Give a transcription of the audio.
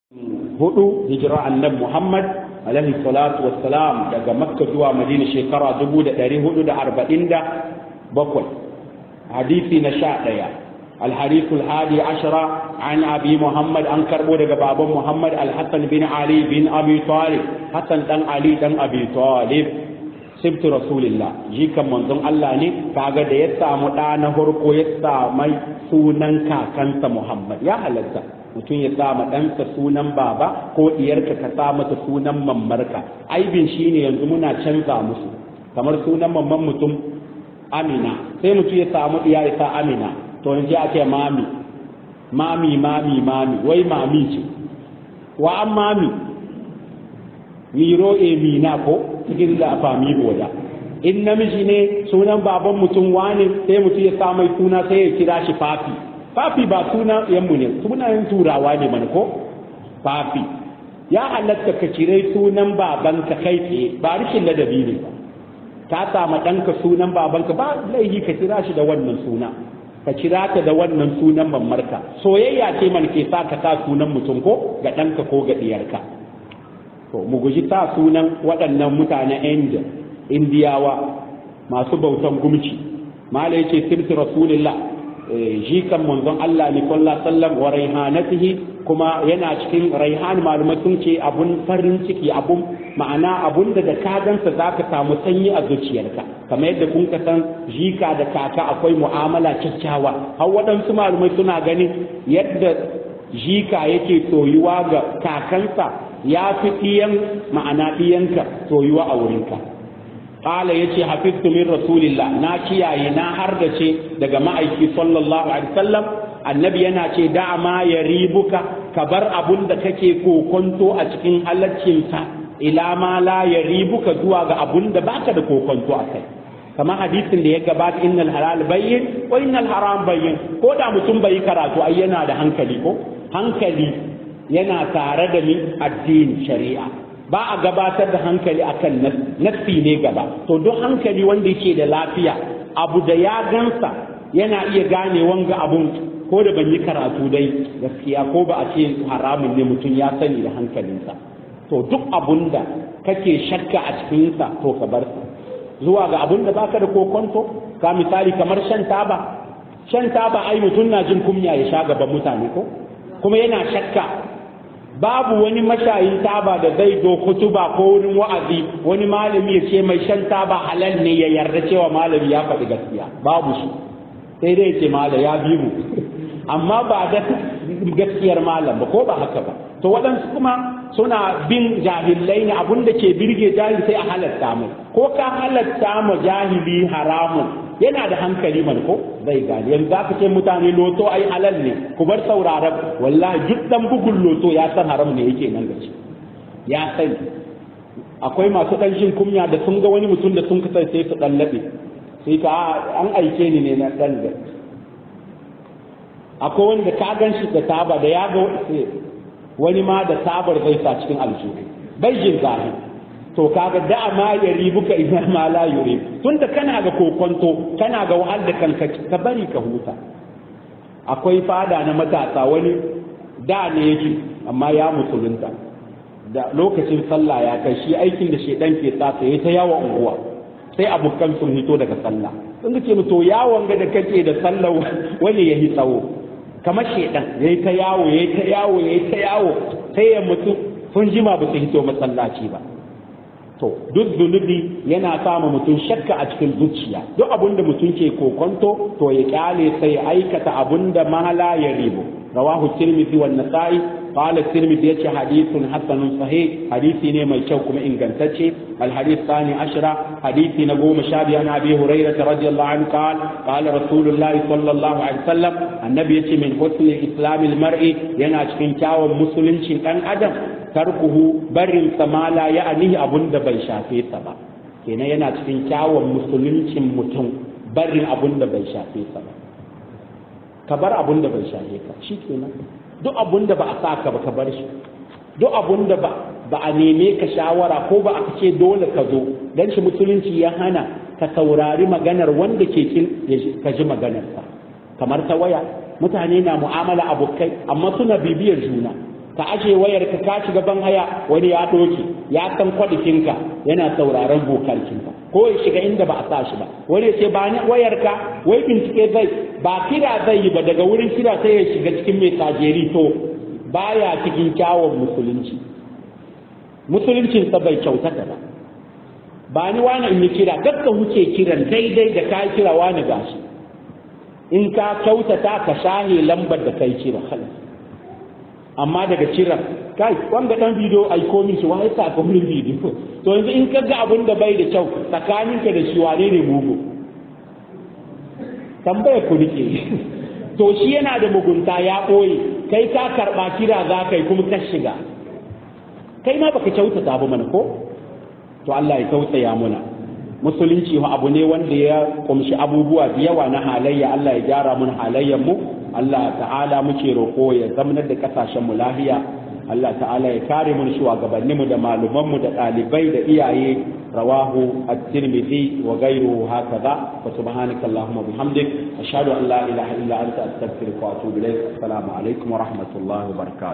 hudu hijira annabi Muhammad alaihi salatu wassalam daga Makka zuwa Madina shekara dubu da ɗari hudu da arba'in da bakwai hadisi na sha ɗaya الحديث الحادي عشر عن أبي محمد أنكر بودك بابا محمد الحسن بن علي بن أبي طالب حسن بن علي بن أبي طالب سبت رسول الله جيك منظم الله ني كاغا da ya samu ɗa na farko ya samai sunan kakansa Muhammad ya halatta mutum ya sa ɗansa sunan baba ko ɗiyarka ka sa mata sunan mammarka aibin shine yanzu muna canza musu kamar sunan mamman mutum Amina sai mutum ya samu ɗiya ya sa Amina to yanzu ake mami mami mami mami wai mami ce wa an mami miro e mina ko cikin da fami boda in namiji ne sunan baban mutum wane sai mutum ya sa mai suna sai ya kira shi fafi fafi ba suna yanmu ne sunayen turawa ne mana ko fafi ya halatta ka cire sunan babanka kai tsaye ba rikin ladabi ne ba ka sama ɗanka sunan babanka ba laihi ka kira shi da wannan suna ka kira ta da wannan sunan mamarka soyayya ce man ke sa ka sa sunan mutum ko ga ɗanka ko ga ɗiyarka to mu guji sa sunan waɗannan mutanen inda indiyawa masu bautan gumci mala yace sirti rasulillah jikan manzon Allah ne sallallahu sallam wa raihanatihi kuma yana cikin raihan malumai sun ce abun farin ciki abun ma'ana abun da da ka gansa zaka samu sanyi a zuciyarka kamar yadda kun ka san jika da kaka akwai mu'amala kyakkyawa har waɗansu malumai suna ganin yadda jika yake soyuwa ga kakansa ya fi ɗiyan ma'ana ɗiyanka soyuwa a wurinka qala yace hafiztu min rasulillah na kiyaye na hardace daga ma'aiki sallallahu alaihi wasallam annabi yana ce da ma yaribuka ka bar abun da kake kokonto a cikin halaccinsa ila ma la yaribuka zuwa ga abun da baka da kokonto a kai kama hadisin da ya gabata innal halal bayyin wa innal haram bayyin ko da mutum bai karatu ai yana da hankali ko hankali yana tare da ni addini shari'a ba a gabatar da hankali akan nassi ne gaba to duk hankali wanda yake da lafiya abu da ya gansa yana iya gane wanga abun ko da ban yi karatu dai gaskiya ko ba a ce haramun ne mutum ya sani da hankalinsa to duk abun da kake shakka a cikinsa to ka bar sa zuwa ga abun da baka da kokonto ka misali kamar shan taba shan taba ai mutum na jin kunya ya sha gaban mutane ko kuma yana shakka babu wani mashayin taba da zai zo kutuba ko wurin wa'azi wani malami ya ce mai shan taba halal ne ya yarda cewa malami ya faɗi gaskiya babu shi sai dai ce malam ya bi mu amma ba da gaskiyar malam ba ko ba haka ba to waɗansu kuma suna bin jahilai ne abun da ke birge jahil sai a halatta mai ko ka halatta ma jahili haramun yana da hankali man ko zai gane yanzu za ka ce mutane loto ai halal ne ku bar sauraron wallahi duk dan bugun loto ya san haram ne yake nan gaci ya sani akwai masu dan shin kunya da sun ga wani mutum da sun kasance sai su dan labe sai ka an aike ni ne na dan da akwai wanda ka gan shi da taba da ya ga wani ma da tabar zai sa cikin aljihu bai jin zahi to kaga da ma ya ribuka idan ma la yuri tunda kana ga kokonto kana ga wahal da kanka ka bari ka huta akwai fada na matasa wani da ne yake amma ya musulunta da lokacin sallah ya kai shi aikin da shedan ke sa sai ta yawo unguwa sai abokan sun hito daga sallah sun ce to yawon ga da kake da sallah wani ya yi tsawo kamar shedan yayi ta yawo yayi ta yawo yayi ta yawo sai ya mutu sun jima ba su hito masallaci ba to duk zunubi yana sama mutum shakka a cikin zuciya duk abin da mutum ke kokonto to ya kyale sai ya aikata abin da mahala ya ribo rawahu tirmidhi wan nasa'i qala tirmidhi yace hadithun hasanun sahih hadisi ne mai kyau kuma ingantacce al hadith thani ashra hadisi na goma sha biyu an abi hurairah radiyallahu anhu qala qala rasulullahi sallallahu alaihi wasallam annabi yace min husni islamil mar'i yana cikin kyawun musuluncin dan adam tarkuhu barin samala ya anihi abun da bai shafe sa ba kenan yana cikin kyawun musuluncin mutum barin abun da bai shafe sa ba ka bar abun da bai shafe ka shi kenan duk abun da ba a sa ka ba ka bar shi duk abun da ba ba a neme ka shawara ko ba a ce dole ka zo dan shi musulunci ya hana ka saurari maganar wanda ke kin ka ji maganarsa kamar ta waya mutane na mu'amala abokai amma suna bibiyar juna ka aje wayar ka ka shiga ban haya wani ya doke ya san kwadikinka yana sauraron bokalkinka ko ya shiga inda ba a sa shi ba wani ce ba ni wayar ka wai bincike zai ba kira zai yi ba daga wurin kira sai ya shiga cikin mai tajeri to baya cikin kyawun musulunci musuluncinsa bai kyautata ba ba ni wani in yi kira kakka wuce kiran daidai da ka kira wani gashi in ka kyautata ka shahe lambar da kai kira amma daga kiran kai wanda dan bidiyo ai ko min shi wai sa ko min bidiyo to yanzu in ka ga abun da bai da kyau tsakaninka da shi wane ne mugu tambaya ku nike to shi yana da mugunta ya ɓoye kai ka karɓa kira za ka yi kuma ka shiga kai ma baka kyautata ba mana ko to Allah ya tausaya muna musulunci abu ne wanda ya kumshi abubuwa da yawa na halayya Allah ya gyara mun halayyar mu Allah ta'ala muke roƙo ya zamanar da kasashen mu lahiya Allah ta'ala ya kare mun shugabannin mu da maluman mu da ɗalibai da iyaye rawahu at-tirmidhi wa ghayruhu hakaza wa subhanaka allahumma bihamdik ashhadu an la ilaha illa anta astaghfiruka wa atubu ilayk assalamu alaikum wa rahmatullahi wa barakatuh